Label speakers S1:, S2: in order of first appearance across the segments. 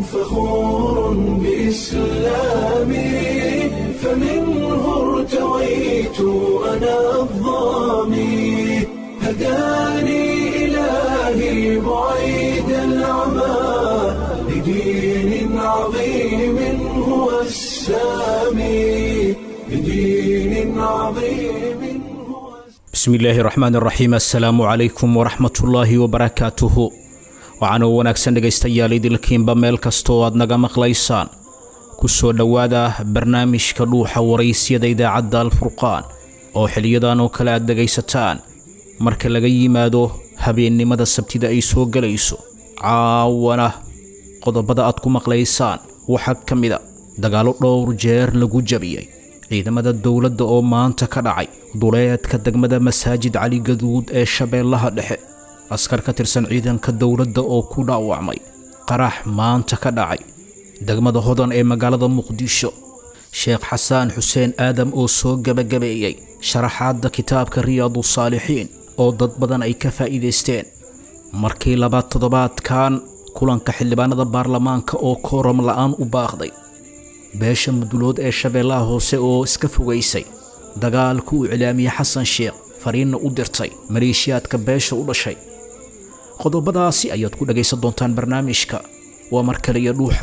S1: فخور بإسلامي فمنه ارتويت أنا الضامي هداني إلهي بعيد العمى لدين عظيم هو السامي لدين عظيم هو
S2: bismi illaahi raxmaan raxiim assalaamu calaykum waraxmatullaahi wabarakaatuhu waxaana wanaagsan dhegaystayaal idilkiinba meel kastoo aad naga maqlaysaan ku soo dhowaada barnaamijka dhuuxa waraysyada idaacadda alfurqaan oo xiliyadan oo kale aad dhegaysataan marka laga yimaado habeennimada sabtida ay soo gelayso caawana qodobada aad ku maqlaysaan waxaa ka mida dagaallo dhowr jeer lagu jabiyey ciidamada dowladda oo maanta ka dhacay duleedka degmada masaajid cali gaduud ee shabeellaha dhexe askar ka tirsan ciidanka dowladda oo ku dhaawacmay qarax maanta ka dhacay degmada hodan ee magaalada muqdisho sheekh xasaan xuseen aadam oo soo gebagabeeyey sharaxaadda kitaabka riyaadu saalixiin oo dad badan ay ka faa'iidaysteen markii labaad toddobaadkan kulanka xildhibaanada baarlamaanka oo kooram la'aan u baaqday beesha mudulood ee shabeellaha hoose oo iska fogaysay dagaalku uu cilaamiyey xasan sheekh fariinna u dirtay maleeshiyaadka beesha u dhashay qodobadaasi ayaad ku dhagaysan doontaan barnaamijka waa mar kale iyo dhuuxa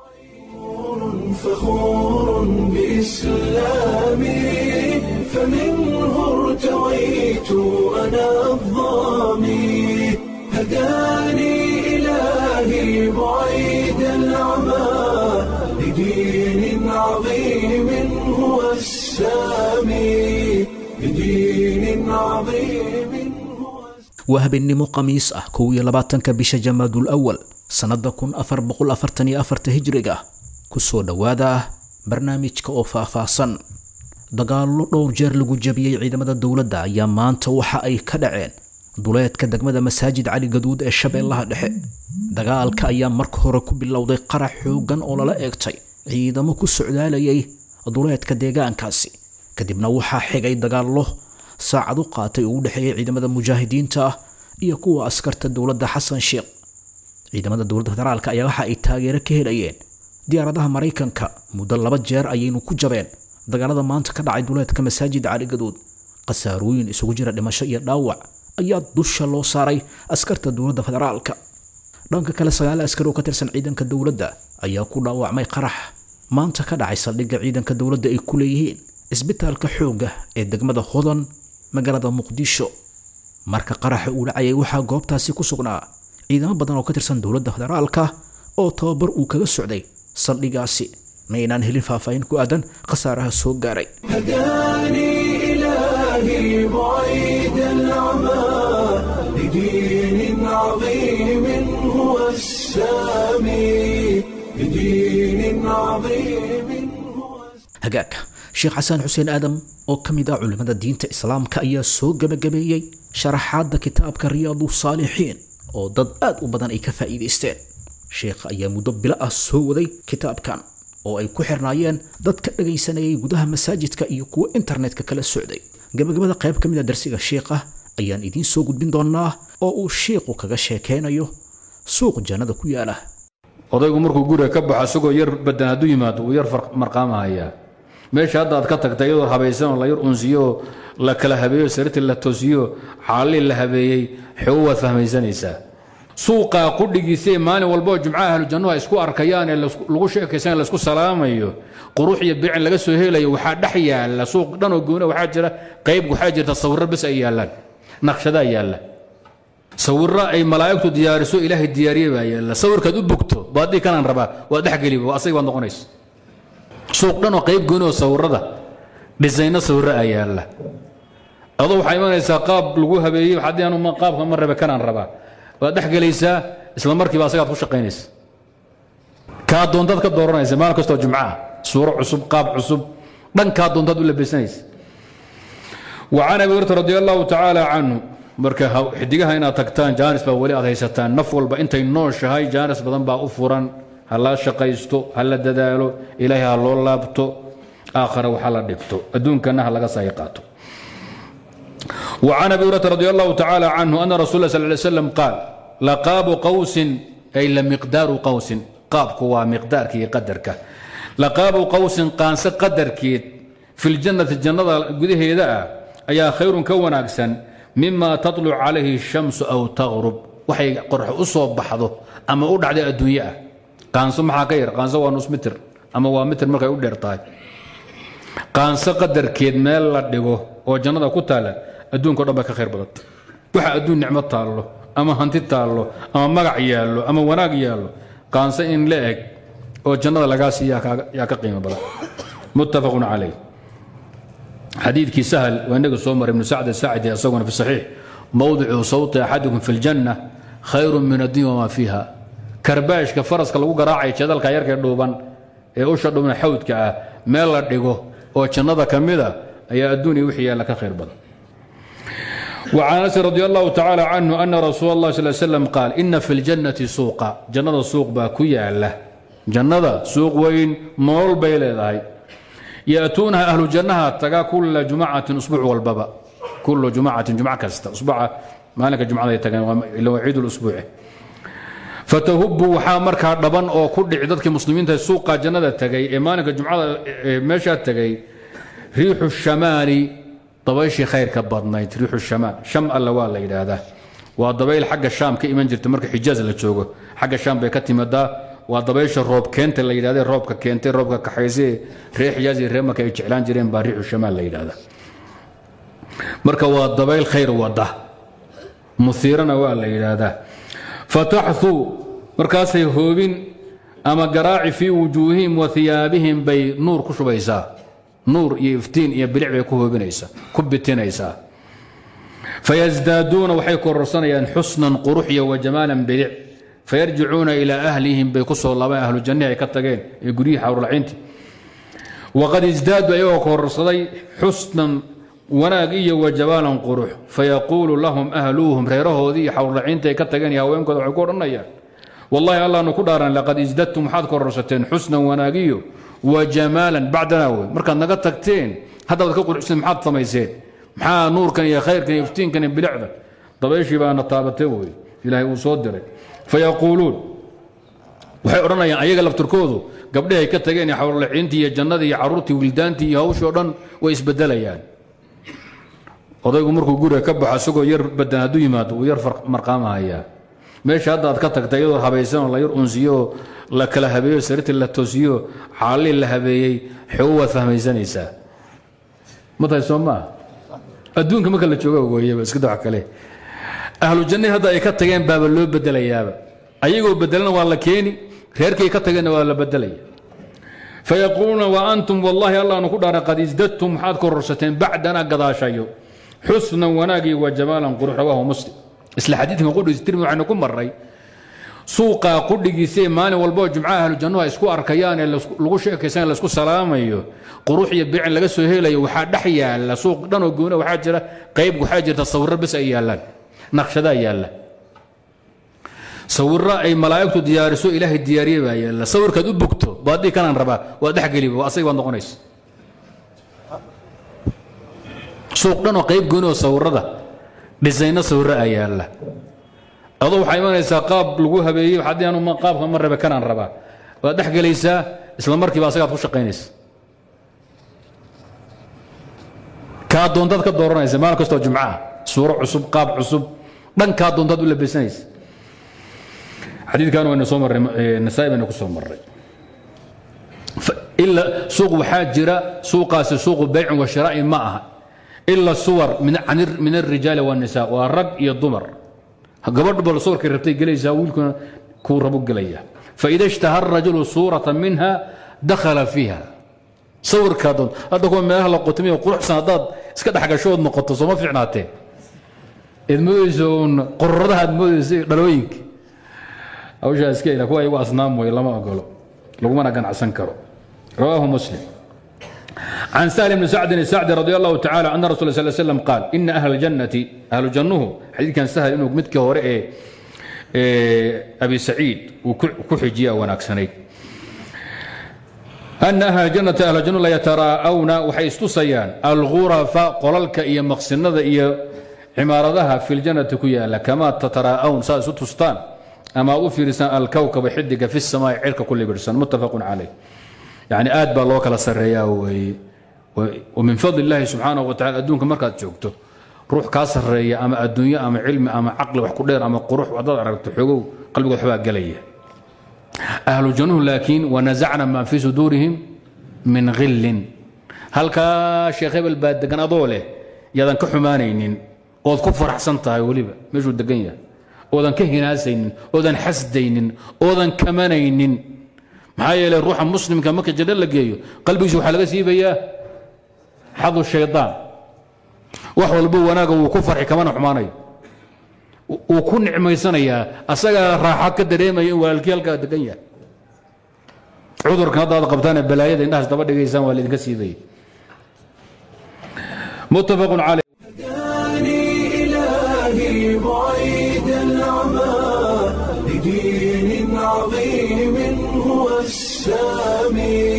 S1: فخور بإسلامي فمنه ارتويت أنا الضامي هداني إلهي بعيد العمى لدين عظيم هو السامي لدين عظيم هو
S2: waa habeennimo khamiis ah kow iyo labaatanka bisha jamaadul awal sannada kun afar boqol afartan iyo afarta hijriga ku soo dhowaada barnaamijka oo faahfaahsan dagaallo dhowr jeer lagu jabiyey ciidamada dowladda ayaa maanta waxa ay ka dhaceen duleedka degmada masaajid cali gaduud ee shabeellaha dhexe dagaalka ayaa marka hore ku bilowday qarax xooggan oo lala eegtay ciidamo ku socdaalayay duleedka deegaankaasi kadibna waxaa xigay dagaallo saacad u qaatay oo u dhexeeyay ciidamada mujaahidiinta ah iyo kuwa askarta dowladda xasan sheekh ciidamada dowladda federaalka ayaa waxa ay taageero ka helayeen diyaaradaha maraykanka muddo laba jeer ayaynu ku jabeen dagaalada maanta ka dhacay duleedka masaajid cali gaduud khasaarooyin isugu jira dhimasho iyo dhaawac ayaa dusha loo saaray askarta dowladda federaalka dhanka kale sagaal askari oo ka tirsan ciidanka dowladda ayaa ku dhaawacmay qarax maanta ka dhacay saldhigga ciidanka dowladda ay ku leeyihiin isbitaalka xoogga ee degmada hodan magaalada muqdisho marka qaraxa uu dhacayay waxaa goobtaasi ku sugnaa ciidamo badan oo ka tirsan dowladda federaalka oo tababar uu kaga socday saldhigaasi ma aynaan helin faahfaahin ku aadan khasaaraha soo gaaray
S1: هداني إلهي بعيد العمى لدين عظيم هو السامي لدين عظيم هو
S2: hagaagka sheekh xasaan xuseen aadam oo ka mid ah culimmada diinta islaamka ayaa soo gebagabeeyey sharaxaadda kitaabka riyaadu saalixiin oo dad aad u badan ay ka faa'iidaysteen sheekha ayaa muddo bilo ah soo waday kitaabkan oo ay ku xirnaayeen dad ka dhagaysanayay gudaha masaajidka iyo kuwa internetka kala socday gebagabada qayb ka mid a darsiga sheekha ayaan idiin soo gudbin doonaa oo uu sheikhu kaga sheekaynayo suuq jannada ku yaala
S3: odaygu markuu guriga ka baxo isagoo yar badan hadduu yimaado wuu yar marqaamahayaa meesha hadda aad ka tagtay iyadoo habaysan oo la yar unsiyo oo la kala habeeyo sariirtii la toosiyo xaalii la habeeyey xogo waad fahmaysanaysaa suuqaa qudhigiisa ee maalin walba oo jumcaha ahlu jannuhu ay isku arkayaan ee lagu sheekaysan laysku salaamayo qurux iyo bicin laga soo helayo waxaa dhex yaalla suuq dhan oo goona waxaa jira qayb waxaa jirta sawirro bes ay yaallaan naqshadaa yaalla sawirro ay malaa'igtu diyaariso ilaahay diyaariye baa yaalla sawirkaad u bogto baadii kanaan rabaa waad dhexgeliba asaga baad noqonaysa suuq dhan oo qayb gooni oo sawirrada dhisayno sawirro aa yaalla adoo waxaa imanaysaa qaab lagu habeeyey haddii anu qaabka ma rabe kanaan rabaa waad dhexgelaysaa isla markiiba asagaad ku shaqaynaysa kaa doontaad ka dooranaysa maalin kastoo jumcaha suuro cusub qaab cusub dhankaa doontaad u labaysanaysa وعن أبي هريرة رضي الله تعالى عنه marka xidigaha inaad tagtaan jaanis baa weli aad haysataan naf walba intay nooshahay jaanis badan baa u furan ha la shaqaysto ha la dadaalo ilaahay ha loo laabto aakhara waxa la dhigto adduunkana ha laga sahi qaato وعن ابي هريره رضي الله تعالى عنه ان رسول الله صلى الله عليه وسلم قال لقاب قوس اي لمقدار قوس qaabku waa miqdaarka iyo qadarka laqaabu qawsin qaanse qadarkeed fi ljannati jannada gudaheeda ah ayaa khayrun ka wanaagsan mima tatluc calayhi shamsu aw taqrub waxay qorx u soo baxdo ama u dhacday adduunye ah qaanso maxaa ka yar qaanso waa nus mitir ama waa mitir markay u dheer tahay qaanso qadarkeed meel la dhigo oo jannada ku taalla adduunka o dhan bay ka khayr badanta waxa adduun nicmo taallo ama hanti taallo ama magac yaallo ama wanaag yaallo qaanso in la eg oo jannada lagaa siiya yaa ka qiimo badan muttafaqun calayh xadiidkii sahl waa inaga soo maray ibnu sacd saacidi isaguna fi saxiix mowdicu sawti axadikum fi ljanna khayru min addunya wamaa fiiha karbaashka faraska lagu garaacaya jadalka yarkee dhuuban ee usha dhuuban xawdka ah meel la dhigo oo jannada ka mida ayaa adduuniya wixii yaalla ka khayr badan وعن أنس رضي الله تعالى عنه أن رسول الله صلى الله عليه وسلم قال إن في الجنة سوقا جنة سوق باكوية له جنة سوق وين مول بيلة يأتونها أهل الجنة تقا كل جمعة أسبوع والبابا كل جمعة جمعة كستا أسبوع ما لك جمعة يتقن إلا عيد الأسبوع فتهب وحا مركا دبن أو كل عددك مسلمين سوق جنة تقي إيمانك جمعة مشى تقي ريح الشمال dabayshii khayrka badnayd riixu shamaan sham alla waa la yidhaahdaa waa dabayl xagga shaam ka iman jirta marka xijaaz la joogo xagga shaam bay ka timadaa waa dabaysha roob keenta la yidhahda roobka keentay roobka kaxaysay ree xijaaz iyo ree marka ay jeclaan jireen baa riixu shamaan la yidhahdaa marka waa dabayl khayr wada musiirana waa la yidhaahdaa fataxuu markaasay hoobin ama garaaci fii wujuuhihim wa hiyaabihim bay nuur ku shubaysaa nuur iyo iftiin iyo bilic bay ku hoobinaysaa ku bitinaysaa fayasdaaduuna waxay kororsanayaan xusnan qurux iyo wajamaalan bilic fayarjicuuna ilaa ahlihim bay ku soo laabaan ahlu jannihi ay ka tageen ee guryihii xawrulaciinti waqad isdaadu ayagoo kororsaday xusnan wanaag iyo wajamaalan qurux fayaquulu lahum ahluuhum reerahoodii iyo xawrulaciinti ay ka tageen iyo haweenkooda waxay ku odhanayaan wallahi allaanu ku dhaaran laqad isdadtum waxaad kororsateen xusnan wanaagiyo wajamaalan bacdanaa wey markaad naga tagteen haddaad ka quruxsan maxaad samayseen maxaa nuurkan iyo khayrkan iyo iftiinkan iyo bilicda dabayshii baana taabatay wey ilaahay uu soo diray fayaquuluun waxay odhanayaan ayaga laftirkoodu gabdhihay ka tageen xawrlaciintii iyo jannadii iyo caruurtii wildaantii iyo hawshii o dhan way isbedelayaan odaygu markuu guriga ka baxo isagoo yar badan hadduu yimaado uu yar marqaamahayaa meesha hadda aad ka tagtay iyadoo habaysan oo la yar unsiyo la kala habeeyo sariirtii la toosiyo xaalii la habeeyey xoogo waad fahmaysanaysaa ma tahay soo maa adduunka marka la jooga weeyaba iska dawax kale ahlu jannadii hadda ay ka tageen baaba loo bedelayaaba ayagoo bedelana waa la keeni reerkay ka tageenna waa la bedelaya fayaquuluuna wa antum wallahi allaanu ku dhaara qad isdadtum waxaad kororsateen bacdana gadaashayo xusnan wanaagii wa jamaalan qurux rawaahu muslim isla xadiidkan qudhiis tirmi waxaynu ku marray suuqaa qudhigiisee maalin walboo jumcaha ahlu jannuhu ay isku arkayaan ee lagu sheekaysan laisku salaamayo qurux iyo bicin laga soo helayo waxaa dhex yaalla suuq dhanoo goona waxaa jira qayb waxaa jirta sawirro bes ay yaallaan naqshadaa yaalla sawirro ay malaa'igtu diyaariso ilaahay diyaariye baa yaalla sawirkaad u bogto baadii kanaan rabaa waa dhexgeliba waa asaga baad noqonaysa suuq dhanoo qayb gooni oo sawirrada dhisayno sawirro a yaalla adoo waxaa imanaysaa qaab lagu habeeyey haddii anu qaabka ma rabe kanaan rabaa waad dhex gelaysaa isla markiiba asagaad ku shaqaynaysa kaa doontaad ka dooranaysa maalin kastoo jumco ah suuro cusub qaab cusub dhankaa doontaad u labaysanaysa xadiidkan waynu soo marray nasaa-i baynu ku soo marray ila suuq waxaa jira suuqaasi suuqu baycin wa shiraa'i ma aha ila suwar min alrijaali waannisa waa rag iyo dumar gabadh bal suwarkay rabtay gelaysaa wiilkuna kuu rabu gelaya faida ishtaha arajulu suurata minha dakhala fiiha sawirkaa doon hadda kuwa meelaha la qotamiyo quruxsan haddaad iska dhexgasho ood noqoto sooma fiicnaatee eed moodayso uun qororadaha aad moodayso iyo dhalooyinka hawshaa iska ila kuwa igu asnaam way lama ogolo lagumana ganacsan karo رواه مسلم عن سهل بن سعد السعدي رضي الله تعالى أن رسول الله صلى الله عليه وسلم قال إن أهل الجنة أهل الجنة حديث كان سهل إنه متك هورئ أبي سعيد وكحجيا وناكسني أن أهل الجنة أهل الجنة لا يتراءون وحيث تصيان الغرف قللك إيا مقصنة إيا عمارتها في الجنة كيا كما تتراءون ساسو تستان ama aad u fiirisaan alkawkaba xidiga fi samaai cirka ku libirsan muttafaqun calayh yani aad baa loo kala sarreeyaa weeye wa min fadli illaahi subxaanahu wa tacala adduunka markaad joogto ruux kaa sarreeya ama adduunyo ama cilmi ama caqli wax ku dheer ama qurux haddaad aragto xogow qalbigood waxbaa gelaya ahlu jannuhu laakiin wanasacna maa fii suduurihim min khillin halkaa sheekh hebel baa degan adoo leh yaadan ka xumaanaynin ood ku faraxsan tahay weliba meeshuu degan yahay oodan ka hinaasaynin oodan xasdaynin oodan kamanaynin maxaa yeelay ruuxa muslimka marka jadho la geeyo qalbigiisa waxaa laga siibayaa xadu shaydaan wax walbo wanaaga wuu ku farxi kamana xumaanayo wuu ku nicmaysanayaa asagaa raaxa ka dareemaya in walaalkii halkaa degan yahay cudurkan hadda aad qabtaane balaayada indhahaas daba dhigaysaan waa laydinka siibaya muttafaqun caleyh
S1: هداني إلهي بعيد العمى لدين عظيم هو السامي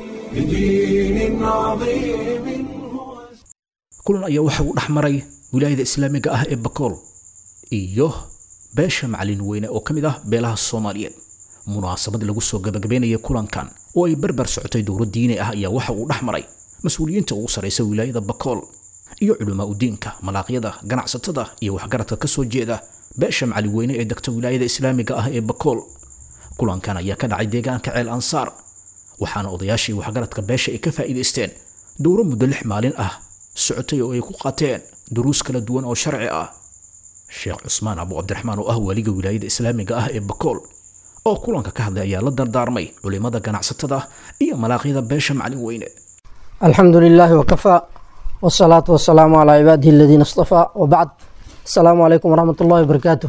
S1: لدين عظيم هو
S2: kulan ayaa waxa uu dhex maray wilaayada islaamiga ah ee bakool iyo beesha macalin weyne oo ka mid ah beelaha soomaaliyeed munaasabad lagu soo gabagabeynaya kulankan oo ay barbar socotay dowlad diini ah ayaa waxa uu dhex maray mas-uuliyiinta ugu sarraysa wilaayada bakool iyo culamaa udiinka malaaqyada ganacsatada iyo waxgaradka ka soo jeeda beesha macalin weyne ee degta wilaayada islaamiga ah ee bakool kulankan ayaa ka dhacay deegaanka ceel ansaar waxaana odayaashii waxgaradka beesha ay ka faa'iidaysteen dowro muddo lix maalin ah socotay oo ay ku qaateen duruus kala duwan oo sharci ah sheekh cusmaan abu cabdiraxmaan oo ah waaliga wilaayada islaamiga ah ee bakool oo kulanka ka hadlay ayaa la dardaarmay culimada ganacsatada iyo malaaqyada beesha macalin weyne
S4: الحمد لله وكفى والصلاة والسلام على عباده الذين اصطفى وبعد السلام عليكم ورحمة الله وبركاته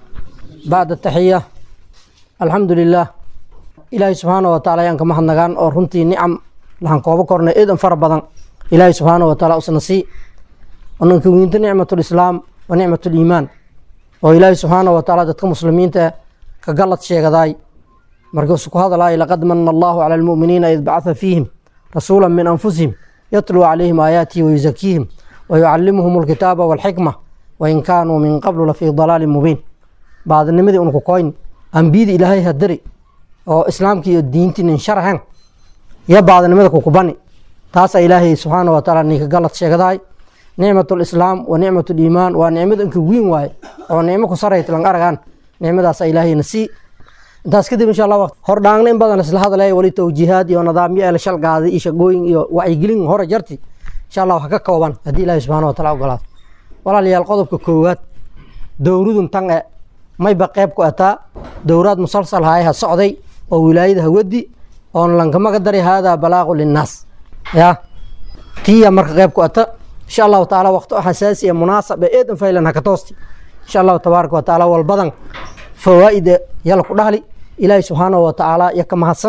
S4: بعد التحية الحمد لله إلهي سبحانه وتعالى يانك محن نغان أو رنتي نعم لحن كوبا كورنا إذن فربضان إلهي سبحانه وتعالى أسنسي وننك وينت نعمة الإسلام ونعمة الإيمان وإلهي سبحانه وتعالى دتك مسلمين كقلت شيء غداي مركز هذا لا لقد من الله على المؤمنين إذ بعث فيهم رسولا من أنفسهم يتلو عليهم آياته ويزكيهم ويعلمهم الكتاب والحكمة وإن كانوا من قبل لفي ضلال مبين بعد النمذي أنكو كوين أنبيد إلهي هدري أو إسلامك الدين شرحا يا بعد النمذي كوكباني تاسا إلهي سبحانه وتعالى نيك غلط شيغداي نعمة الإسلام ونعمة الإيمان ونعمة أنك وين واي أو نعمة كسرية لنغارغان نعمة داسا إلهي نسي intaas kadib insha allah hordhaangna in badan isla hadalaya weli towjiihaad iyo nidaamyo ee la shalgaaday iyo shaqooyin iyo wacyigelin hore jarti insha allah wax ka kooban haddii ilaahi subxaana wataala ogolaado walaalayaal qodobka koowaad dowradun tan e mayba qeyb ku ataa dowraad musalsal haayaha socday oo wilaayada hawadi oon lankamaga dari haadaa balaaqu linnaas ya tiya marka qeyb ku ata insha allahu tacaala waqti xasaasi ee munaasab ee eedan faylan haka toosti insha allahu tabaaraka wa tacaala walbadan fawaa'ida yala ku dhahli ilaahay subxaanahu watacaala iyo ka mahadsan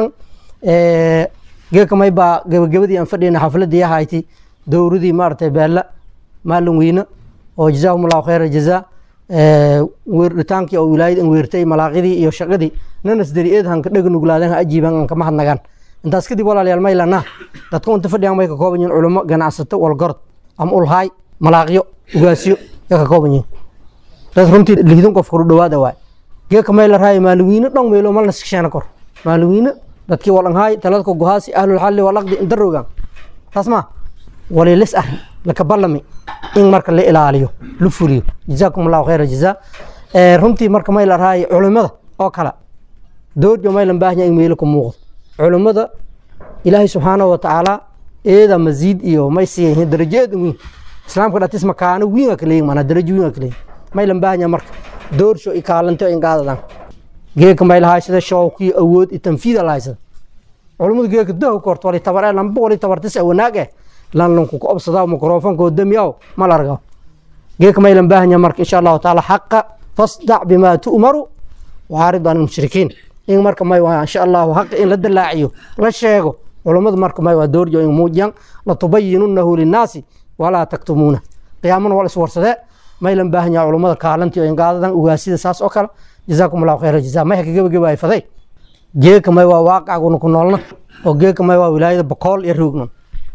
S4: geekamay baa gebagabadii aan fadhiyna xafladii ahayti dowradii maaragtay beella maalin weyne oo jazaahum allahu khayra jazaa weerdhitaankii oo wilaayad an weertay malaaqidii iyo shaqadii nanas dari eed hanka dhega nuglaadan ha ajiiban an kama hadnagaan intaas kadib walaalayaal maylana dadka unta fadhiyan may ka kooban yihin culimo ganacsato walgorod ama ulhaay malaaqyo ugaasyo ya ka kooban yihin dad runtii lihidin qof kuru dhawaada waay geeka mayla raaya maaliwiine dhan meelo malna sikasheena kor maaliwiine dadkii walanhaay taladka gohaasi ahlulxalli walaqdi indarogan taas ma walilis ah laka ballami in marka la ilaaliyo la fuliyo jazaakum allahu khayra jazaa runtii marka mayla raaya culimada oo kale doorjo maylan baahnya in meelo ku muuqdo culimada ilaahay subxaanahu watacaala eeda masiid iyo may siiyan yihiin darajo eedan weyn islaamka dhatis makaano wiin aa kaleeyin maanaa darajo wiin aa kaleeyin maylan baahnya marka doorsho i kaalanto in qaadadan geeka may lahaysada shawkiyo awood i tanfiida lahaysada culimadu geeka dahu korto wali tabar lamba wali tabartis wanaag eh lan lanku ku obsadaa mikrofonkoo damiyaw mal argaw geeka maylan baahanya marka insha allahu taala xaqa fasdac bimaa tu'maru waarid an mushrikiin in marka may waa insha allahu xaqa in la dalaaciyo la sheego culimadu marka may waa doorjo in muujiyan latubayinunahu linnaasi walaa taktumuuna qiyaamana wal iswarsadee maylan baahan yahay culummada kaalantii oo ingaadadan ugaasida saas oo kale jazaakum allahu khayra jazaa may haka gebagabaay faday geeka may waa waaqacguna ku noolna oo geeka may waa wilaayada bokool iyo roognon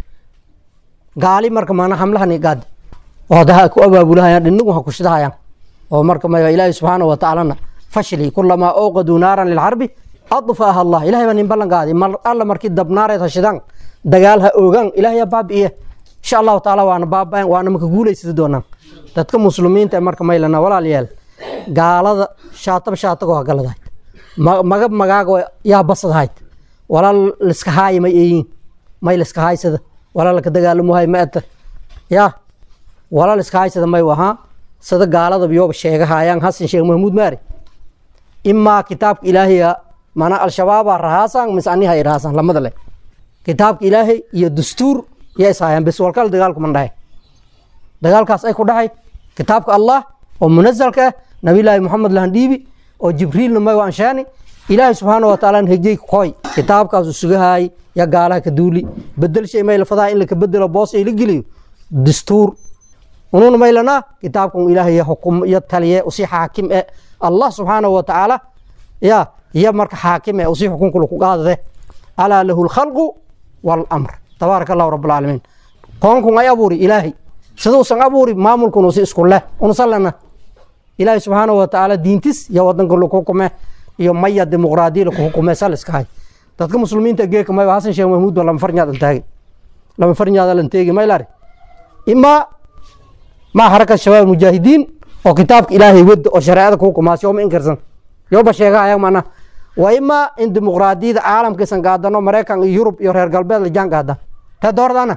S4: gaali marka maana hamlahani gaad oo hadaha ku abaabulahayaan dhinagu ha kushidahayaan oo marka may waa ilaahi subxaanahu watacaalana fashli kulamaa ooqaduu naaran lilxarbi adfaaha allah ilahay baa nin ballan qaaday mar alla markii dabnaareed hashidaan dagaal ha oogaan ilahay yaa baabi'iye insha allahu tacaala waana baaba'en waana maka guulaysada doonaan dadka muslimiinta ee marka maylana walaalayaal gaalada shaataba shaatagoo hagaladahayd magab magaaga yaa basadahayd walaa liska haaya may eeyiin may liska haaysada walaa laka dagaalamuhay ma eta yaa walaa liska haaysada may ahaa sida gaalada biyooba sheegahayaan hasan sheekh mahmuud maari imaa kitaabka ilaahiya mana al-shabaabaa rahaasan mise aniha ay rahaasan lamada leh kitaabka ilaahay iyo dastuur yaa ishaayaan bes walkal dagaalku man dhahay dagaalkaas ay ku dhahay kitaabka allah oo munazalka ah nabilaahi moxamed lahandhiibi oo jibriilna may anshaani ilaahay subxaana wa taala hejey koy kitaabkaasu sugahaay ya gaalaha ka duuli bedel shay may lafadaha in laka bedelo boos ay la geliyo dastuur ununa maylana kitaabkan ilaahay ya xukum ya taliye usii xaakim e allah subxaana wa tacaala ya ya marka xaakim e usii xukunka laku qaadade alaa lahu lkhalqu waalamr tabaaraka allahu rab alcaalamiin koonkun ay abuuri ilaahay siduusan abuuri maamulkun usi isku leh unusalana ilaahay subxaana wa tacaala diintis iyo wadanka laku hukume iyo maya dimuqraadiya laku hukume saliska hay dadka muslimiinta geeka mayba hasan sheekh mahmuud ba lama farnyaadan taagi lama farnyaada lan teegi maylari imaa ma xaraka shabaab mujaahidiin oo kitaabka ilaahay wada oo shareecada ku hukumaas yooma inkirsan yoba sheega ayag mana wa imaa in dimuqraadiyada caalamkiisan gaadano maraykan iyo yurub iyo reer galbeed la jaan gaadaan taa doordana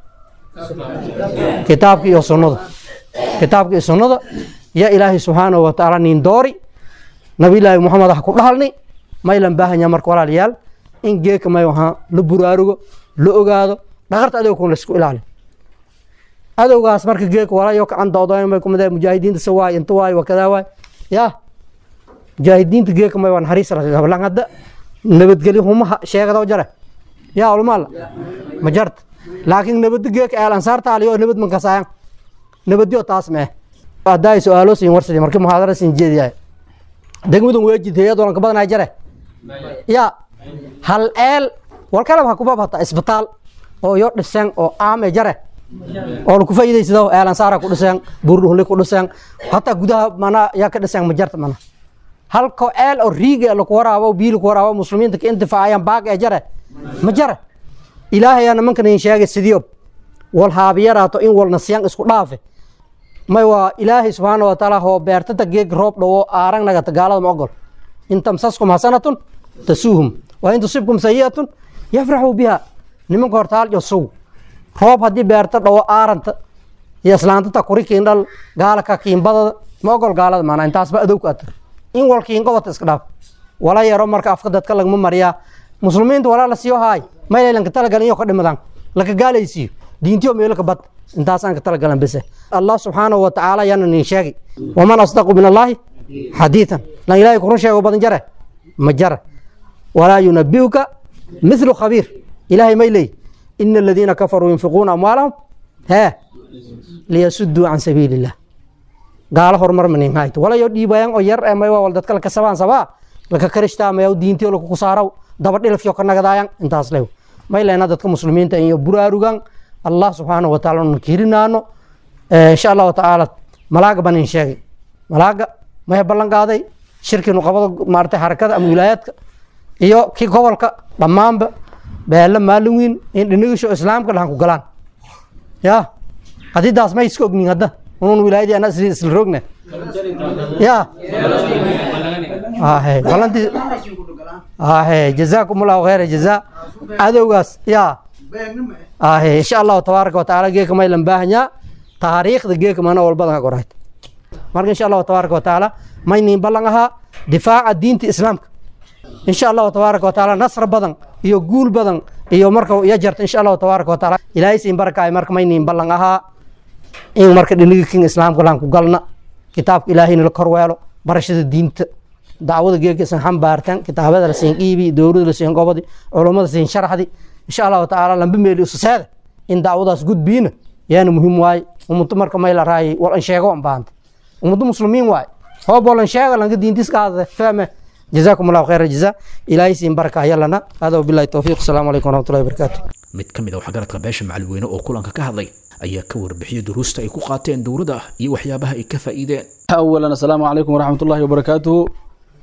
S4: kitaabka iyo sunnada kitaabka iyo sunnada ya ilaahay subxaanahu wa tacaala nin doori nabilaahi moxamed ha ku dhahalni maylan baahanya marka walaalayaal in geeka may ahaa la buraarugo la ogaado dhaqarta adowkun la isku ilaali adowgaas marka geeka walayo kacan doodoyn may kumid mujaahidiinta se waay inta waay wakadaa waay ya mujaahidiinta geeka may waa naxariis lan hadda nabadgelyo humaha sheegado jare ya ulmaala ma jarta laakiin nabadda geeka eel ansaarta aliyo nabad mankasaayan nabadyo taas mee haddaa su-aalo siin warsadi markii muhaadara siin jeediyahay degmadan weejid hay-ad walanka badanaa jare ya hal eel walkalab ha kubab hata isbitaal oo yo dhiseen oo aame jare oo laku faa'iidaysado eelan saara ku dhiseen buurdhuhli ku dhiseen hataa gudaha mana yaa ka dhiseen ma jarta mana halko eel oo riige laku waraabo biyi laku waraabo muslimiinta ka intifaacayaan baag ee jare ma jare ilaahayaa nimankan in sheegay sidiyob wal haabiyaraato in walna siyan isku dhaafe may waa ilaahay subxaana wa tacaala hoo beertata geeg roob dhowo aarang nagata gaalada ma ogol in tamsaskum hasanatun tasuuhum wa in tusibkum sayi'atun yafraxuu biha nimanka hortaal iyo suw roob haddii beerta dhowo aaranta iyo islaantata kuri kiindhal gaala ka kiinbadada ma ogol gaalada maanaa intaasba adowka atar in wal kiingobata iska dhaaf wala yaro marka afka dadka lagma mariyaa muslimiinta walaa la siiyo haay maylaylanka talagalan iyo ka dhimadaan laka gaalaysiiyo diintiyo meelo ka bad intaasaan ka talagalan bese allah subxaanahu wa tacaala yaana nin sheegi waman asdaqu min allaahi xadiidan lan ilaahay kurun sheego badan jare ma jara walaa yunabiuka mithlu khabiir ilaahay may leey ina aladiina kafaruu yunfiquuna amwaalahum hee liyasuduu can sabiili illah gaalo horumar manin hayto walayo dhiibayan oo yar ee may waa wal dadka laka sabaan sabaa laka karishtaamayaw diintiyo laku kusaaraw daba dhilafyo ka nagadaayan intaas lew may leena dadka muslimiinta iyo buraarugan allah subxaanahu wa taala nu kirinaano insha allahu tacaala malaaga banin sheegay malaaga maya ballan qaaday shirkinu qabada maarata xarakada ama wilaayaadka iyo kii gobolka dhammaanba beelle maalin weyn in dhinigisho islaamka lahan ku galaan ya hadidaas may iska ognin hadda unun wilaayadii ana isla roogna ya ahe balantii ahe jazaakum allahu khayra jazaa adowgaas ya ahe insha allahu tabaaraka wa tacaala geeka maylan baahanyaa taariikhda geeka mana walbadan ka qorayt marka insha allahu tabaaraka wa tacaala maynin ballan ahaa difaaca diinta islaamka insha allahu tabaaraka wa tacaala nasr badan iyo guul badan iyo marka iyo jarta insha allahu tabaaraka wa tacaala ilaahay siin barakaay marka maynin ballan ahaa in marka dhinigi kin islaamka laan ku galna kitaabka ilaahayna la korweelo barashada diinta dacwada geegkiisan xambaartan kitaabada la siin qiibi dowlada la siin gobodi culummada siin sharaxdi insha allahu tacaala lamba meeli ususeeda in dacwadaas gudbiina yaana muhiim waaye ummadda marka may la raayay wal an sheego an baahanta ummadda muslimiin waaye hoob walan sheega lanka diintis qaadade fahme جزاكم الله خير الجزاء إلهي سين بركة يلنا هذا وبالله التوفيق السلام عليكم ورحمة الله وبركاته
S2: mid ka mid a waxgaradka beesha macalweyne oo kulanka ka hadlay ayaa ka warbixiyey duruusta ay ku qaateen dowladda iyo waxyaabaha ay ka faa'iideen
S5: أولا السلام عليكم ورحمة الله وبركاته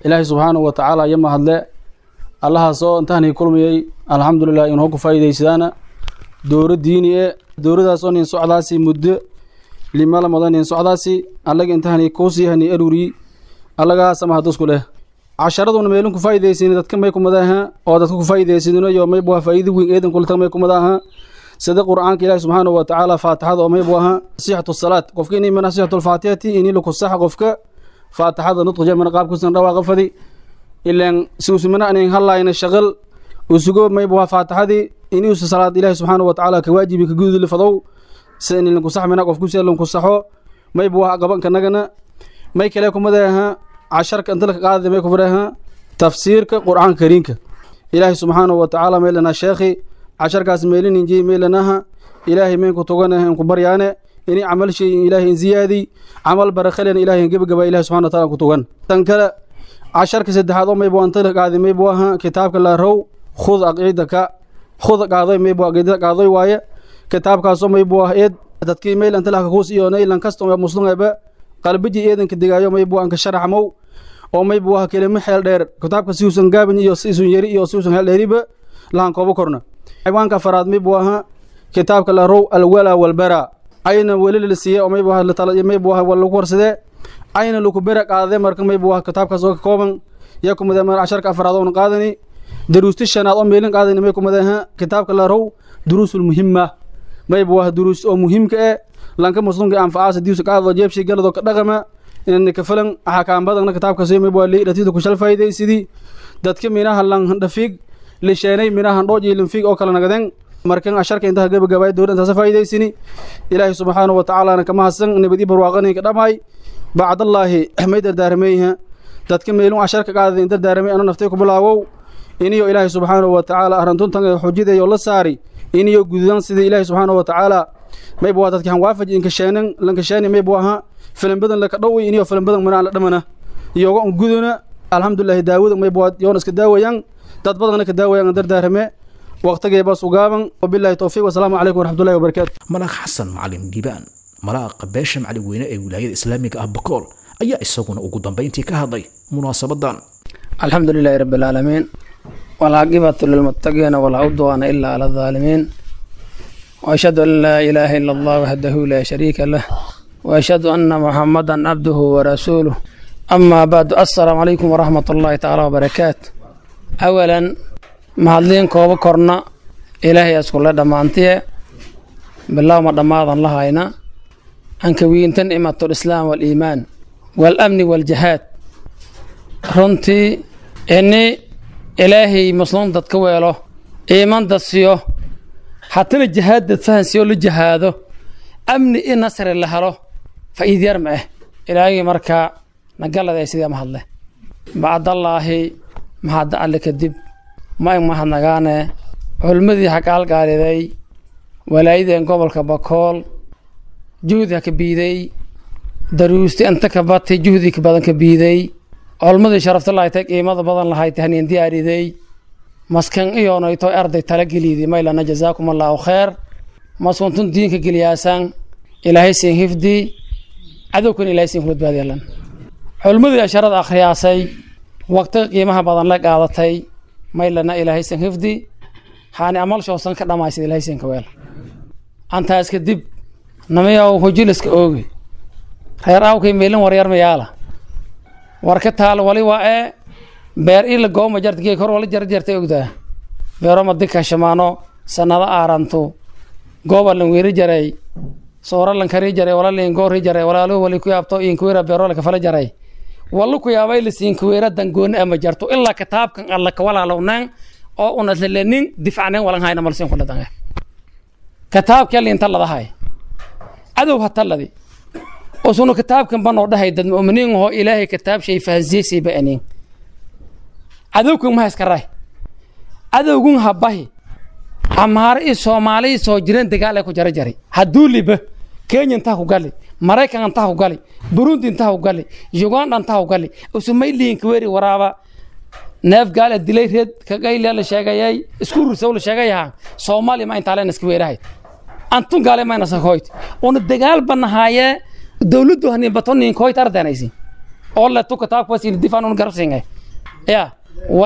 S5: ilaahay subxaanahu wa tacaala iyo mahadle allahaasoo intaani kulmiyey alxamdulilah inoo ku faa'iidaysadaana dowro diini e dowradaasoo nin socdaasi muddo limala mudan nin socdaasi allaga intahani kuusiyahani aruri allagaasa mahadusku leh casharaduna meelin ku faa'iidaysin dadka may kumadaha oo dadka ku faa'iidaysidino iyo may buha faa'iido weyn eedan kulta may kumadaha sida qur'aanka ilaahi subxaanahu wa tacaala faatixada oo may buaha sixatu salaat qofka inay mana sixatu alfaatixati inii laku saxa qofka faatixada nudqa jamana qaabkusan dhawaaqa fadi ilaan siusumana anan hadlayna shaqal usugo may buha faatixadii inuusa salaad ilaahi subxaanahu wa tacaala ka waajibi ka guduli fadow sida in lanku saxmina qofku si lanku saxo may buha qabanka nagana may kale kumadaha casharka inta laka qaadada may kufaraha tafsiirka qur'aanka kariimka ilaahi subxaanahu wa tacaala meelana sheekhi casharkaas meelin inji meelanaha ilaahay meen ku tuganaha in ku baryaane ini camal shay ilaahay in ziyaadi camal barakalena ilaahay in gebagaba ilahi subxana wa taala ku tugan tan kale casharka saddexaad oo maybu anta la qaadi maybu aha kitaabka la row khud aqiidaka khud qaadoy maybu aqiidada qaadoy waaye kitaabkaasoo maybu ah eed dadkii meel anta laka kuus iyo naylan kasto muslimaba qalbiji eedanka digaayo maybu anka sharaxmow oo maybu ah kelimo xeel dheer kitaabka siuusan gaabin iyo siusan yari iyo siusan heel dheeriba lahan koobo korna xayawaanka afaraad maybu aha kitaabka la row alwala walbara ayna weli la siiyey oo maybu ah maybu ah waa lagu warsadee ayna laku bera qaadade marka maybu ah kitaabkaas oo ka kooban yaa kumade mar casharka afaraad oona qaadani daruusti shanaad oo meelin qaadani may kumadeha kitaabka la row duruusul muhima maybu ah duruus oo muhiimka eh lanka muslimka anfacaasa diusa qaadado jeebshi galadoo ka dhaqama inani kafalan axakaambadana kitaabkaas maybu ah leidhatida kushal faa'idaysidii dadka minaha lan dhafiig lisheenay minahan dhooj iyo linfiig oo kala nagadeen markan asharka intaha gabagabaay dowla intaasa faa'idaysini ilaahay subxaanahu wa tacaalana kama hadsan nabadii barwaaqaninka dhamay bacdallaahi may dardaarmayha dadka meelun asharka qaadada in dardaaramay ano naftay ku bilaawow iniyo ilaahay subxaanahu wa tacaala arrintuntan xujidayo la saari iniyo gududan sidii ilaahay subxaanahu wa tacaala maybu waa dadki hanwaafaj inkasheenan lankasheeni maybu aha filimbadan laka dhowi iniyo filimbadan manaan la dhamana iyoga un guduna alxamdulillahi daawada maybu waa yoona iska daawayaan dad badanna ka daawayaan dardaarame waqtigeeba sugaaban wabilahi towfiiq wasalaamu calaykum waraxmatullahi wabarakaatu
S2: malaaq xasan macalin dhiibaan malaaqa beesha macalin weyne ee wilaayada islaamiga ah bakool ayaa isaguna ugu dambayntii ka hadlay munaasabadan
S6: alxamdu lilaahi rabi alcaalamiin walcaaqibatu lilmuttaqiina walaa udwaana ilaa cala aldaalimiin waashhadu an laa ilaaha ila allah waxdahu laa shariika lah waashhadu anna muxamadan cabduhu warasuuluh amaa bacdu assalaamu calaykum waraxmat ullaahi tacaala wabarakaatu awalan mahadliin kooba korna ilaahay iskule dhammaantiye bilaawma dhammaadan la hayna ankawiinta nicmatu lislaam waaliimaan waalamni waaljahaad runtii ini ilaahay muslim dadka weelo iiman dadsiyo hatana jahaad dad fahansiyo la jahaado amni i nasri la helo faa'iid yar ma ah ilaahagii markaa nagaladay sidee ma hadle bacdallaahi mahadda alle kadib ma ig mahadnagaane culmadii hagaalgaaliday walaayadeen gobolka bakool juhdi ha ka biiday daruusti inta ka batay juhdi ka badan ka biiday culmadii sharafta lahaytay qiimada badan lahaytay hanin diyaariday maskan iyoonayto arday talageliidi maylana jazaakum allaahu kheer maskuntun diinka geliyaasan ilaahay siin hifdi cadowkan ilahay siin kula badbaadiyalan culmadii asharada akhriyaasay waqtiga qiimaha badan la qaadatay maylana ilaahay sin hifdi haani amal shoosan ka dhamaysad ilaahay sin ka weel antaas kadib namayaw hujiliska oogi reer awkay meelin waryar mayaala war ka taal wali waa ee beer ila gooma jarta geeg hor wala jar jartay ogdaa beero madika shamaano sanado aarantu gooba lan weeri jaray soora lan kari jaray wala liin goori jaray walaalo wali ku yaabto inkuweera beero la kafala jaray walla ku yaabay lasiin kuweera dangooni ama jarto ilaa kitaabkan alla ka walaalownan oo unaslalenin difacnen walan hayna malsin kula dange kitaabka liinta ladahay cadow hataladi usunu kitaabkan banoo dhahay dad mu'miniin oo ilaahay kitaab shay fahansiisay ba anin cadowkan ma iskaray cadowgun habahi amaare i soomaali soo jireen dagaal ay ku jara jari hadduu liba kenya intaa ku gali maraykan intaa ku gali burundi intaa ku gali uganda intaa ku gali usumayliinka weri waraaba neef gaal dilay reed kagaylia la sheegayay isku rusow la sheegayaha soomaaliya ma intaa leen iska weerahay antun gaale mayna sakoyt una dagaal banahaaye dowladdu hanin bato ninkoyt ardanaysi oo le tu kitaabka wasiin difaan un garabsinga ya wa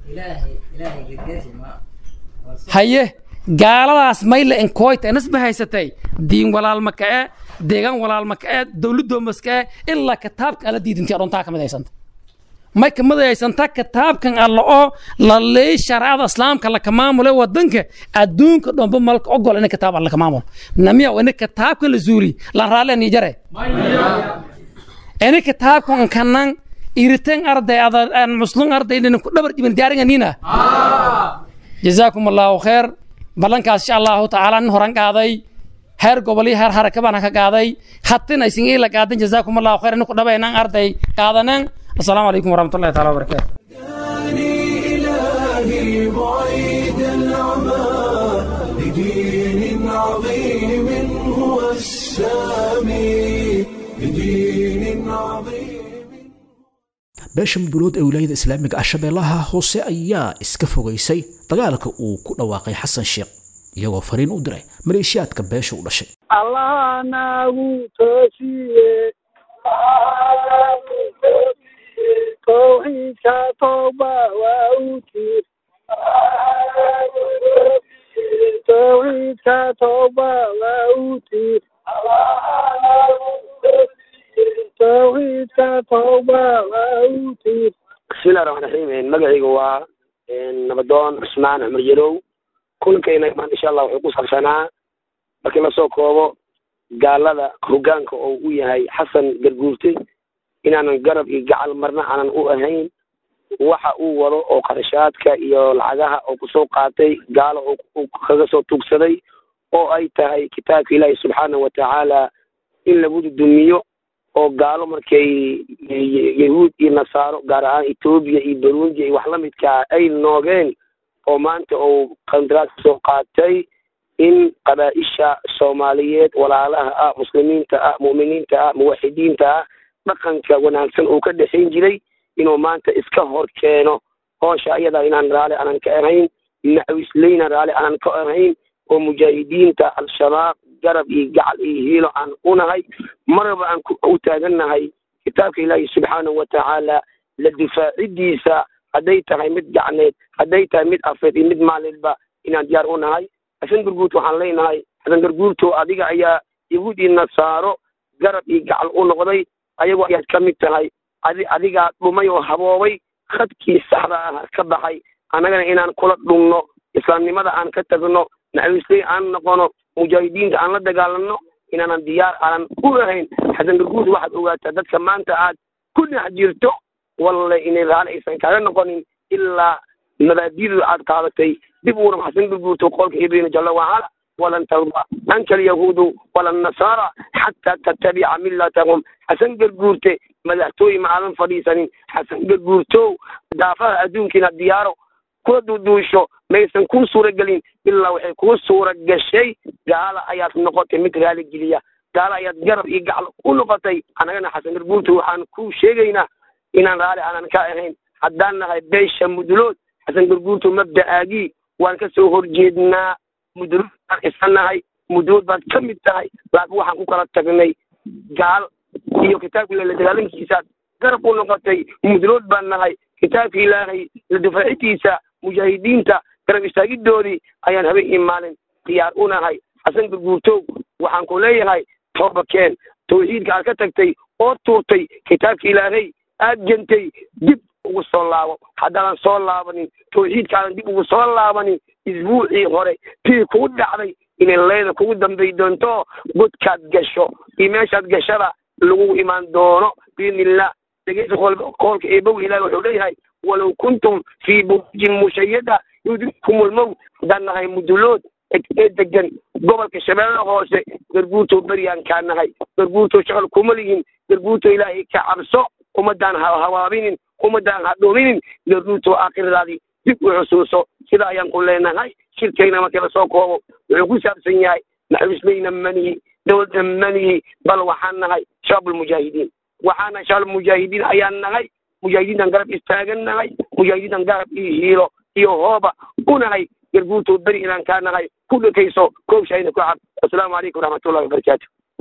S6: haye gaaladaas mayle enkoyta enas bahaysatay diin walaalma ka'e deegaan walaalma ka'e dowladoomas ka'e ilaa kitaabka ala diidintii adhoontaa kamid haysanta may kamid haysanta kitaabkan alla oo la leey sharcada islaamka la kamaamule wadanka adduunka dhomba malka ogol ina kitaab alla kamaamulo namiya ina kitaabkan la zuuli lan raalle ni jare ina kitaabkan kanan iritan arday ada muslum arday ina ku dhabar jibin diyaaringa nina jazaakum allahu khair ballankaas insha allahu tacaala nin horan qaaday heer gobol iyo heer haraka baan ka qaaday hatina isin ila qaadan jazaakum allahu khayr inku dhabaynan arday qaadanan assalaamu calaykum waraxmatullahi taala wabarakaatu
S1: إلهي بعيد العمى لدين عظيم هو السامي لدين عظيم
S2: beesha mudulood ee wilaayada islaamiga ah shabeellaha hoose ayaa iska fogaysay dagaalka uu ku dhawaaqay xasan sheekh iyagoo fariin u diray maleeshiyaadka beesha u dhashay
S7: allah nagu toosiye towxiidka tooba waa u tir towxiidka tooba waa u tir towxiidka tooba waa u tir
S8: bismillahi raxmaan raxiim magacayga waa nabadoon cusmaan cumar yarow kulankayna imaan insha allah wuxuu ku saabsanaa markii lasoo koobo gaalada hoggaanka oo u yahay xasan garguurte inaanan garab iyo gacal marna aanan u ahayn waxa uu wado oo qarashaadka iyo lacagaha oo kusoo qaatay gaalo oo kaga soo tuugsaday oo ay tahay kitaabka ilaahi subxaanahu watacaala in lagu dudumiyo oo gaalo markay yahuud iyo nasaaro gaar ahaan etoobiya iyo burundi iyo wax la midkaa ay noogeen oo maanta uu qandaraas soo qaatay in qabaa-isha soomaaliyeed walaalaha ah muslimiinta ah mu'miniinta ah muwaxidiinta ah dhaqanka wanaagsan uu ka dhexayn jiray inuu maanta iska hor keeno hoosha ayadaa inaan raali aanan ka ahayn nawisleyna raali aanan ka ahayn oo mujaahidiinta al-shabaab garab iyo gacal iyo hiilo aan unahay marnaba aan u taagannahay kitaabka ilaahi subxaanahu watacaala la difaacidiisa hadday tahay mid gacneed hadday tahay mid afeed iyo mid maalidba inaan diyaar u nahay xasan garguurta waxaan leenahay xasan garguurto adiga ayaa yahuud iyo nasaaro garab iyo gacal u noqday ayagoo ayaad ka mid tahay adi adigaa dhumay oo haboobay khadkii saxda ah ka baxay annagana inaan kula dhumno islaamnimada aan ka tagno naxariisley aan noqono mujaahidiinta aan la dagaalanno inaanan diyaar aanan u ahayn xasan garguurta waxaad ogaataa dadka maanta aad ku dhex jirto walle inay raali aysan kaaga noqonin ilaa mabaadidu aad qaadatay dib uuram xasan garguurto qolka ibina jalla wacala walan tarda anka alyahuudu wala nasaara xataa tattabica millatahum xasan garguurte madaxtooye ma aadan fadhiisanin xasan garguurtow daafaha adduunka inaad diyaaro kula duuduusho maysan kuu suura gelin ilaa waxay kuu suura gashay gaala ayaad noqotay mid raali geliya gaala ayaad garab iyo gacal u noqotay annagana xasan garguurto waxaan kuu sheegaynaa inaan raali aanan ka ahayn haddaan nahay beesha mudulood xasan garguurto mabda'aagii waan ka soo horjeednaa mudulood baan isan nahay mudulood baad ka mid tahay laakiin waxaan ku kala tagnay gaal iyo kitaabka ilahi la dagaalankiisaad garab u noqotay mudulood baan nahay kitaabka ilaahay la difaacintiisa mujaahidiinta garab istaagidoodii ayaan habeen iyo maalin diyaar u nahay xasan garguurtow waxaan ku leeyahay tooba keen tawxiidka aad ka tagtay oo tuurtay kitaabka ilaahay aad jentay dib ugu soo laabo haddaadan soo laabanin tawxiidkaadan dib ugu soo laabanin isbuucii hore tii kugu dhacday inay leeda kugu dambay doonto godkaad gasho iyo meeshaad gashada lagu imaan doono biidnillah dhegeysa qoolka eebow ilahi wuxuu leeyahay walow kuntum fii burujin mushayada yudrikum lmowt haddaan nahay mudulood ee degan gobolka shabeellada hoose garguurtoo beryaan kaa nahay garguurtoo shaqal kuma lihin garguurtoo ilaahay ka cabso ummadaan ha hawaabinin ummadaan ha dhuminin garguurtoo aakhiradaadii dib u xusuuso sida ayaan ku leenahay shirkayna markii lasoo koobo wuxuu ku saabsan yahay naxariislayna manihi dowladda manihi bal waxaan nahay shabaab almujaahidiin waxaan nahay shabaab almujaahidiin ayaan nahay mujaahidiintan garab istaagan nahay mujaahidiintan garab iyo hiilo iyo hooba u nahay garguurtoo beri inaan kaa nahay ku dhekayso koobshayna ku cab assalaamu calaykum waraxmatullahi wabarakaatu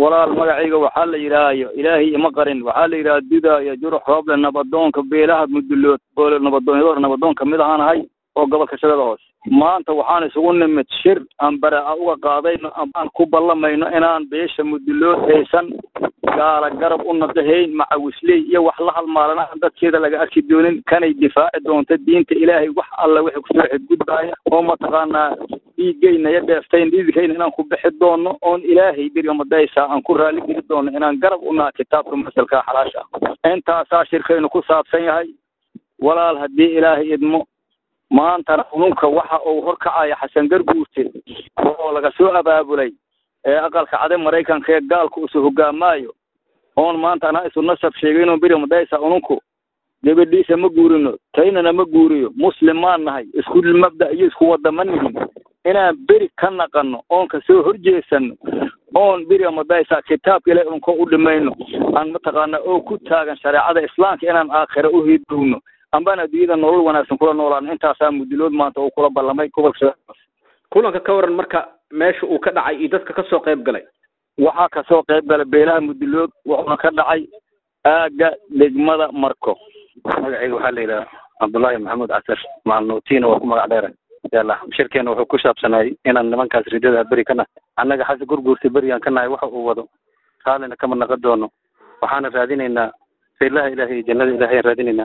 S9: walaal magacayga waxaa la yidhaahayo ilaahay ima qarin waxaa la yidhaha dudaayo jurux rooble nabadoonka beelaha mudulood boole nabadoonyador nabadoon kamid ahaan ahay oo gobolka shabeeda hoose maanta waxaan isugu nimid shir aan baraa uga qaadayno amaan ku ballamayno inaan beesha mudulood haysan gaala garab u nadahayn macawisley iyo wax la halmaalana aan dadkeeda laga arki doonin kanay difaaci doonta diinta ilaahay wax alla wixii kusoo xidgudbaaya oo mataqaanaa dhiiggayna iyo dheeftayn dhiidkayna inaan ku bixi doono oon ilaahay beriga madaysa aan ku raali geli doono inaan garab u naha kitaabka masalka xalaasha ah intaasaa shirkaynu ku saabsan yahay walaal haddii ilaahay idmo maantana ununka waxa uu horkacaya xasan garguurte oo laga soo abaabulay ee aqalka cade maraykanka ee gaalku isu hogaamaayo oon maanta anaa isu nasab sheegayno beri madaysa ununku gabadhiisa ma guurino taynana ma guuriyo muslim maan nahay isku mabda iyo isku wada ma nihin inaan beri ka naqano oon kasoo horjeesano oon beriga madaysa kitaabka ilahi unko u dhimayno aan mataqaana oo ku taagan shareecada islaamka inaan aakhira u hidowno ambaan adduunyada nolol wanaagsan kula noolaan intaasaa mudilood maanta uu kula ballamay gobolka
S10: kulanka ka waran marka meesha uu ka dhacay iyo dadka kasoo qayb galay
S9: waxaa kasoo qayb galay beelaha mudilood wuxuuna ka dhacay aagga degmada marko
S11: magacayga waxaa la yidhaha cabdullaahi maxamuud casar macalnuutiina waa ku magac dheera yalla shirkeena wuxuu ku saabsanayay inaan nimankaas ridada beri ka nahay annaga xasi gurguurta berigaan ka nahay waxa uu wado raallina kama naqon doono waxaana raadinaynaa fiilaha ilaahay iyo jannada ilahay aan raadinaynaa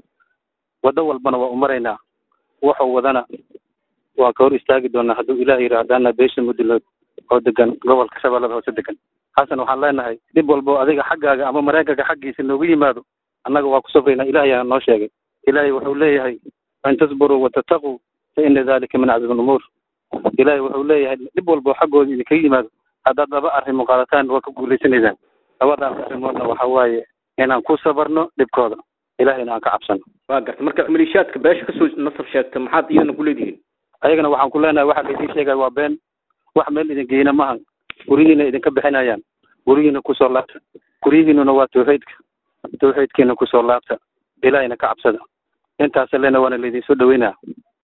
S11: waddo walbana waa u maraynaa wuxuu wadana waa ka hor istaagi doonaa hadduu ilaah yidhi haddaana beesha mudilood oo degan gobolka shabeellada hoose degan xasan waxaan leenahay dhib walbo adiga xaggaaga ama maraykanka xaggiisa noogu yimaado annaga waa ku safraynaa ilahay aa noo sheegay ilaahay wuxuu leeyahay in tasburuu watataquu fa ina dalika min cazmi lumuur ilaahay wuxuu leeyahay dhib walbo xaggooda idinkaga yimaado haddaad laba arrimo qaadataan waa ka guulaysanaysaan labadaas arrimoodna waxa waaye inaan ku sabarno dhibkooda ilahayna aan ka cabsano
S10: waa garta marka maliishaadka beesha kasoo nasab sheegta maxaad iyadana ku leedihiin
S11: ayagana waxaan ku leenahay waxa laydin sheegaya waa been wax meel idin geyna mahan guryihiina idinka bixinayaan guryihiina kusoo laabta guryihiinuna waa tawxiidka tawxiidkiina kusoo laabta ilaahayna ka cabsada intaas lena waana laydin soo dhaweynaa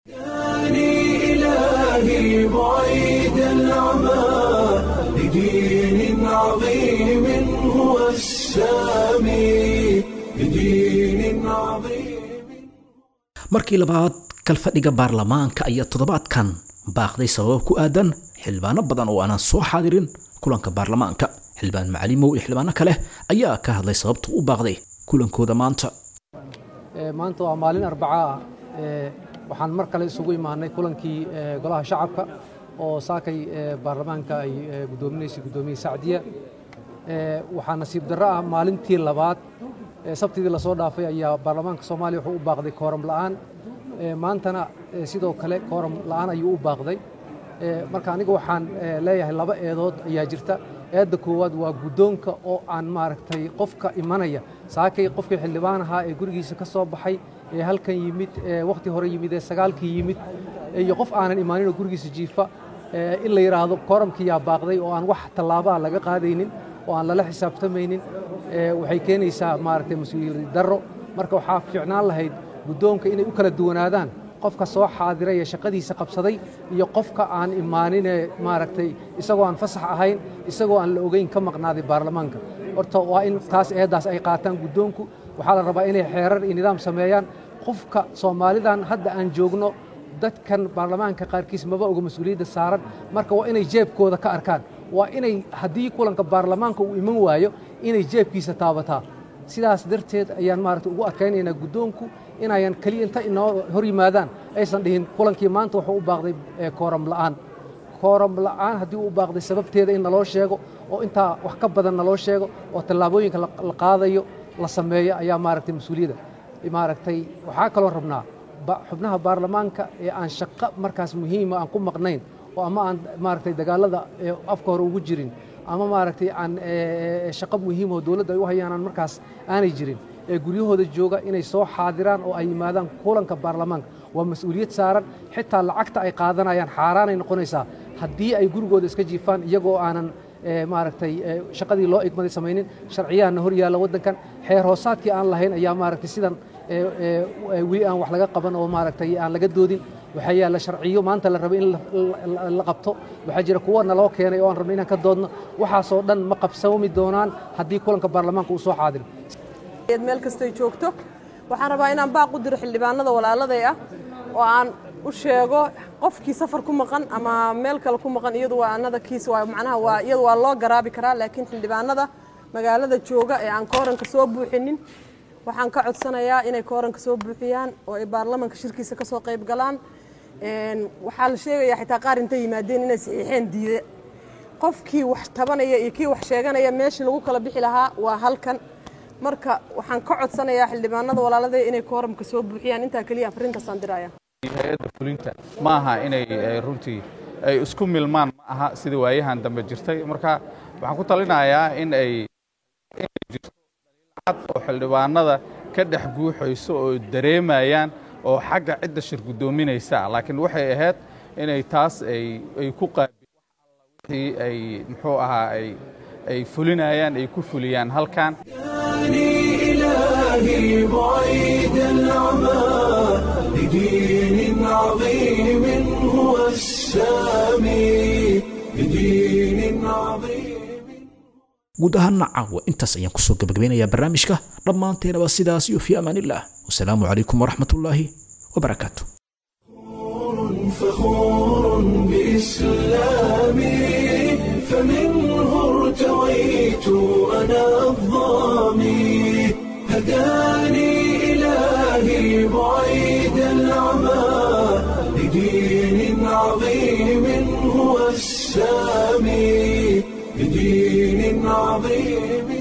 S1: إلهي بعيد العمى لدين عظيم هو السامي لدين عظيم
S2: markii labaad kalfadhiga baarlamaanka ayaa toddobaadkan baaqday sabab ku aadan xildhibaano badan oo aanan soo xaadirin kulanka baarlamaanka xildhibaan macalimow iyo xildhibaano kale ayaa ka hadlay sababta u baaqday kulankooda maanta
S12: maanta waa maalin arbaca ah waxaan mar kale isugu imaanay kulankii golaha shacabka oo saakay baarlamaanka ay gudoominaysay guddoomiye sacdiya waxaa nasiib darro ah maalintii labaad sabtidii lasoo dhaafay ayaa baarlamaanka soomaaliya wuxuu u baaqday kooram la'aan maantana sidoo kale kooram la'aan ayuu u baaqday marka aniga waxaan leeyahay laba eedood ayaa jirta eedda koowaad waa guddoonka oo aan maaragtay qofka imanaya saakay qofkii xildhibaan ahaa ee gurigiisa ka soo baxay ee halkan yimid ee wakhti hore yimid ee sagaalkii yimid iyo qof aanan imaaninoo gurigiisa jiifa in la yidhaahdo kooramkiyaa baaqday oo aan wax tallaabaa laga qaadaynin oo aan lala xisaabtamaynin waxay keenaysaa maaragtay mas-uuliyad darro marka waxaa fiicnaan lahayd guddoonka inay u kala duwanaadaan qofka soo xaadiray ee shaqadiisa qabsaday iyo qofka aan imaaninee maaragtay isagoo aan fasax ahayn isagoo aan la ogeyn ka maqnaaday baarlamaanka horta waa in taas eeddaas ay qaataan guddoonku waxaa la rabaa inay xeerar iyo nidaam sameeyaan qofka soomaalidan hadda aan joogno dadkan baarlamaanka qaarkiis maba oga mas-uuliyadda saaran marka waa inay jeebkooda ka arkaan waa inay haddii kulanka baarlamaanka uu iman waayo inay jeebkiisa taabataa sidaas darteed ayaan maaragta ugu adkaynaynaa guddoonku inayan keliya inta inoo hor yimaadaan aysan dhihin kulankii maanta wuxuu u baaqday kooram la'aan kooram la'aan haddii uu baaqday sababteeda in naloo sheego oo intaa wax ka badan naloo sheego oo tallaabooyinka la qaadayo la sameeyo ayaa maaragtay mas-uuliyadda maaragtay waxaa kaloo rabnaa xubnaha baarlamaanka ee aan shaqo markaas muhiima aan ku maqnayn oo ama aan maaragtay dagaalada afka hore ugu jirin ama maaragtay aan shaqo muhiim oo dowladda ay u hayaan aan markaas aanay jirin ee guryahooda jooga inay soo xaadiraan oo ay yimaadaan kulanka baarlamaanka waa mas-uuliyad saaran xitaa lacagta ay qaadanayaan xaaraanay noqonaysaa haddii ay gurigooda iska jiifaan iyagoo aanan maaragtay shaqadii loo igmaday samaynin sharciyahanna hor yaalla waddankan xeer hoosaadkii aan lahayn ayaa maaragtay sidan weli aan wax laga qaban oo maaragtay aan laga doodin waxaa yaalla sharciyo maanta la rabo in la qabto waxaa jira kuwa naloo keenay oo aan rabno inaan ka doodno waxaasoo dhan ma qabsoomi doonaan haddii kulanka baarlamaanka uu soo xaadiro
S13: meel kastay joogto waxaan rabaa inaan baaq u diro xildhibaanada walaaladay ah oo aan u sheego qofkii safar ku maqan ama meel kale ku maqan iyadu waa anada kiis waa macnaha waa iyadu waa loo garaabi karaa laakiin xildhibaanada magaalada jooga ee aan kooranka soo buuxinin waxaan ka codsanayaa inay kooranka soo buuxiyaan oo ay baarlamanka shirkiisa ka soo qayb galaan waxaa la sheegayaa xitaa qaar intay yimaadeen inay saxiixeen diide qofkii wax tabanaya iyo kii wax sheeganaya meeshii lagu kala bixi lahaa waa halkan marka waxaan ka codsanayaa xildhibaanada walaalada inay kooramka soo buuxiyaan intaa keliya afarintaasaan diraya
S14: hay-adda fulinta ma aha inay runtii ay isku milmaan ma aha sida waayahan dambe jirtay marka waxaan ku talinayaa in ay inay jirto cad oo xildhibaanada ka dhex guuxayso oo dareemayaan oo xagga cidda shir guddoominaysa laakiin waxay ahayd inay taas ay ku qaabi ay muxuu ahaa ay ay fulinayaan ay ku fuliyaan halkan
S1: إلهي بعيد العمى لدين عظيم هو السامي لدين عظيم
S2: guud ahaana caawa intaas ayaan kusoo gabagabeynayaa barnaamijka dhammaanteenaba sidaas iyo fii amaanillaah wasalaamu calaykum waraxmatullaahi wabarakaatu
S1: فخور بإسلامي فمنه ارتويت أنا الظامي هداني إلهي بعيد العمى لدين عظيم هو السامي لدين عظيم